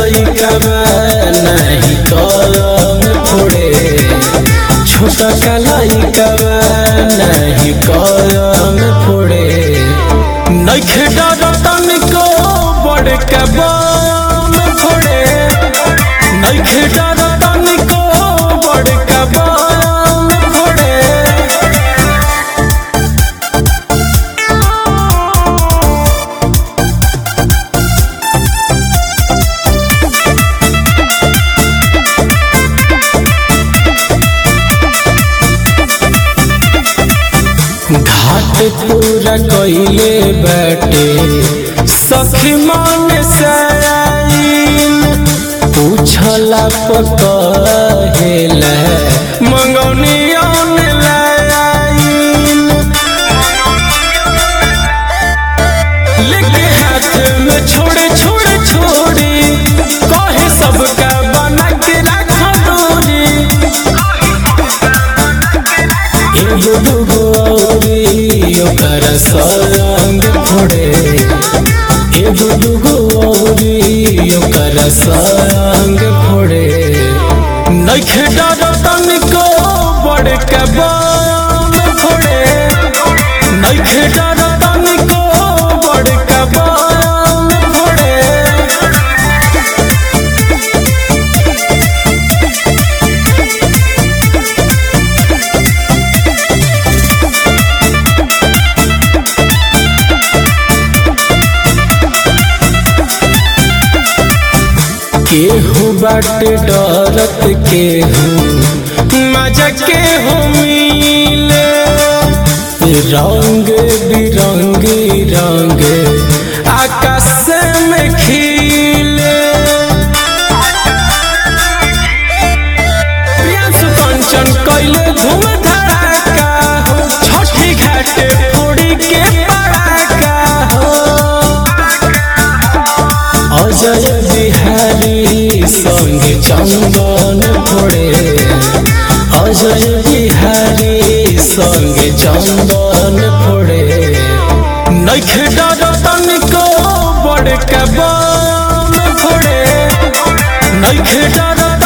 लइकवा नहीं कलम फोड़े छोटा का लइकवा नहीं कलम फोड़े नइखे डर तनिको बड़का बम फोड़े नइखे डर तनिको बड़का बम फोड़े घाट पूरा कइले बाटे सखी मन से आइल पूछला पकहेला मंगौनी ऑनलाइन लेके हाथ में छोड़े छोड़े छोड़ी कहे सबका बना के रखा दूरी एगो दूगो औरी ओकर संग फोड़े एगो दूगो औरी ओकर संग फोड़े नइखे डर तनिको बड़का बम फोड़े नइखे डर तनिको बड़का बम फोड़े केहू बाटे डरत केहू मजा केहू मिले रंग बिरंगी रंग आकाश में खिले प्रियांशु कंचन कैले धूम धड़ाका हो छठी घाटे फोड़ी के पड़ाका हो अजय बिहारी संग चंदन फोड़े अजय बिहारी संग चंदन फोड़े नइखे डर तनिको बड़का बम फोड़े नइखे डर